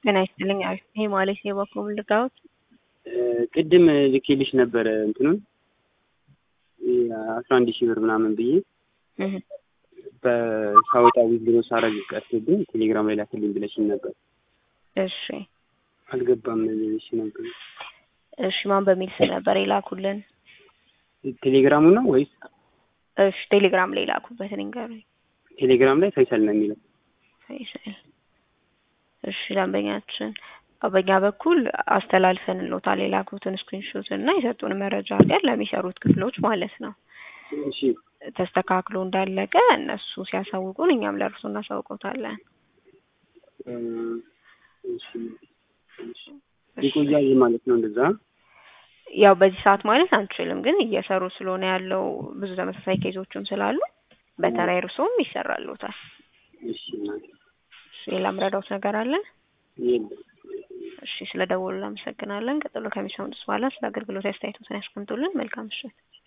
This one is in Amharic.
ጤና ይስጥልኝ። አሪፍ ይሄ ማለት የበኩል ልጋውት ቅድም ልኬልሽ ነበረ እንትኑን አስራ አንድ ሺህ ብር ምናምን ብዬ በሳወጣ ዊዝድሮ ሳረግ ቀርቶብኝ ቴሌግራም ላይ ላክልኝ ብለሽኝ ነበር። እሺ አልገባም ብለሽ ነበር። እሺ ማን በሚል ስም ነበር የላኩልን? ቴሌግራሙ ነው ወይስ? እሺ ቴሌግራም ላይ ላኩበት ንገሩኝ። ቴሌግራም ላይ ፈይሰል ነው የሚለው። ፈይሰል እሺ ደንበኛችን በኛ በኩል አስተላልፈንሎታል የላኩትን ስክሪንሾት እና የሰጡን መረጃ አድርገን ለሚሰሩት ክፍሎች ማለት ነው። እሺ ተስተካክሎ እንዳለቀ እነሱ ሲያሳውቁን እኛም ለእርሱ እናሳውቀውታለን። እሺ እሺ ይቆያል ማለት ነው እንደዛ። ያው በዚህ ሰዓት ማለት አንችልም፣ ግን እየሰሩ ስለሆነ ያለው ብዙ ተመሳሳይ ኬዞችም ስላሉ በተራይ እርሶም ይሰራሉታል። እሺ እናቴ። እሺ ሌላ ምረዳውት ነገር አለ? የለም። እሺ ስለ ደወሉ እናመሰግናለን። ቀጥሎ ከሚሰሙት በኋላ ስለ አገልግሎት አስተያየቶትን ያስቀምጡልን። መልካም ምሽት።